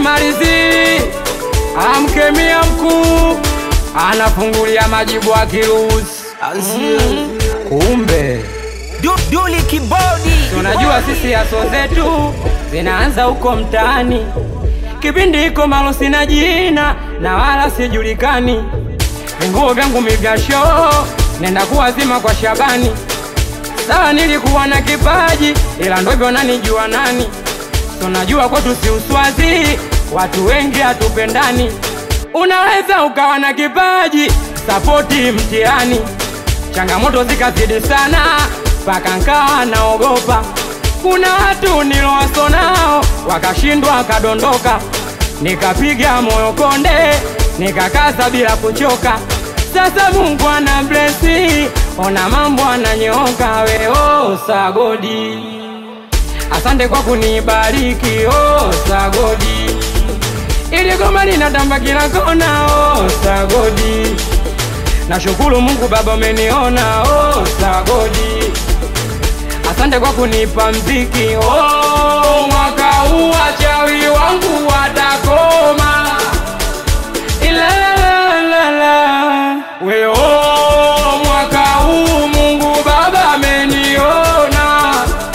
simalizi amkemia mkuu anafungulia majibu akiruhusi kumbe Du, Duli Kibodi. tunajua sisi aso zetu zinaanza huko mtaani kipindi iko malo sina jina na wala sijulikani vinguo vyangu mivyasho nenda kuwazima kwa Shabani sawa nilikuwa na kipaji ila ndo hivyo nanijua nani tunajua kwetu si uswazi watu wengi hatupendani unaweza ukawa na kipaji sapoti mtihani changamoto zikazidi sana mpaka nkawa naogopa kuna watu nilowaso nao wakashindwa wakadondoka nikapiga moyo konde nikakaza bila kuchoka sasa mungu ana blesi ona mambo ananyooka weo sagodi asante kwa kunibariki oh, sagodi ili goma linatamba kila kona oh, sagodi nashukuru mungu baba umeniona oh, sagodi asante kwa kunipa mziki oh, mwaka huu wachawi wangu watakoma Ilalalala. we oh, mwaka huu mungu baba ameniona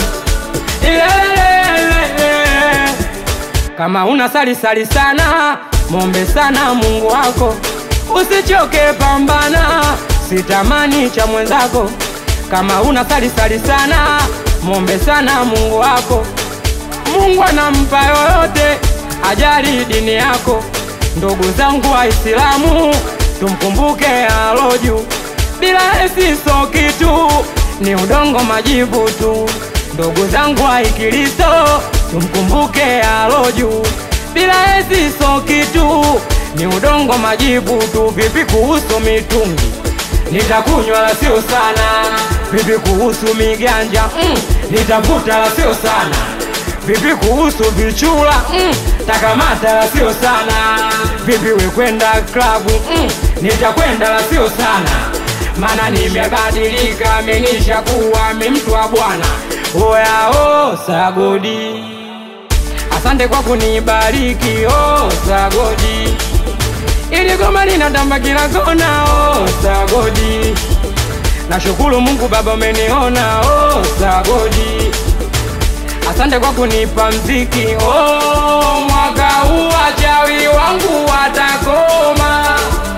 Ilalalala. kama una sali sali sana mombe sana mungu wako usichoke pambana sitamani cha mwenzako kama una sali sali sana mombe sana mungu wako mungu anampa yoyote ajali dini yako ndugu zangu waislamu tumkumbuke aloju bila esiso kitu ni udongo majivu tu ndugu zangu waikristo tumkumbuke aloju bila esiso kitu ni udongo majivu tu vipi kuhusu mitungi nitakunywa la sio sana vipi kuhusu miganja mm, nitavuta la sio sana vipi kuhusu vichula mm, takamata la sio sana vipi we kwenda klabu mm, nitakwenda la sio sana mana nimebadilika menisha kuwa mi mtu wa bwana oyao sagodi asante kwa kunibariki oh, sagodi ili goma linatamba kila kona oh, sagodi nashukuru mungu baba umeniona oh, sagodi asante kwa kunipa mziki oh, mwaka huu wachawi wangu watakoma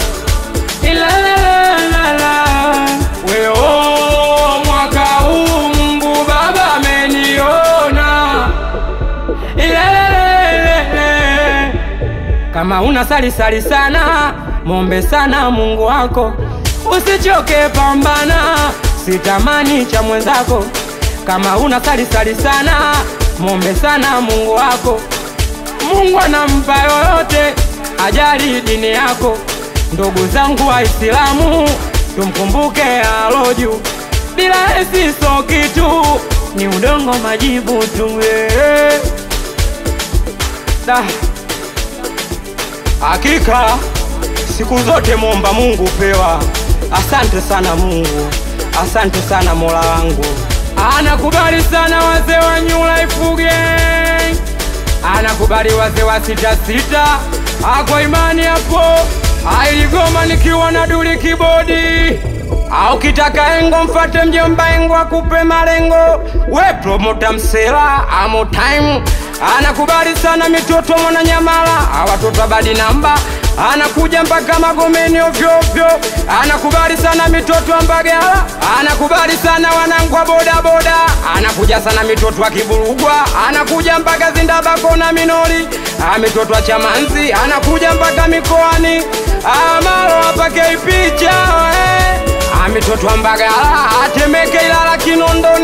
Ilalalala. we oh, mwaka huu mungu baba ameniona Ilalalala. kama una sali sali sana mombe sana mungu wako usichoke pambana sitamani cha mwenzako kama una sali sali sana mombe sana mungu wako mungu anampa yoyote ajali dini yako ndugu zangu waislamu tumkumbuke aloju bila esiso kitu ni udongo majibu tu eh. Da. Hakika siku zote mwomba Mungu pewa. Asante sana Mungu, asante sana Mola wangu. Anakubali sana wazee wa New Life Gang, anakubali wazee wa sita sita. Ako imani hapo, ailigoma nikiwa na duli kibodi au kitaka engo mfate mjomba engo akupe malengo we promota msela amo time anakubali sana mitoto mwananyamala awatoto abadi namba anakuja mpaka magomeni ovyoovyo anakubali sana mitoto wa mbagala anakubali sana wanangu wa bodaboda anakuja sana mitoto wa kiburugwa anakuja mpaka zindabako na minori Ah, mitoto wa chamanzi anakuja mpaka mikoani amalo apakei picha eh. Ah, mitoto wa mbagala atemeke ilala kinondoni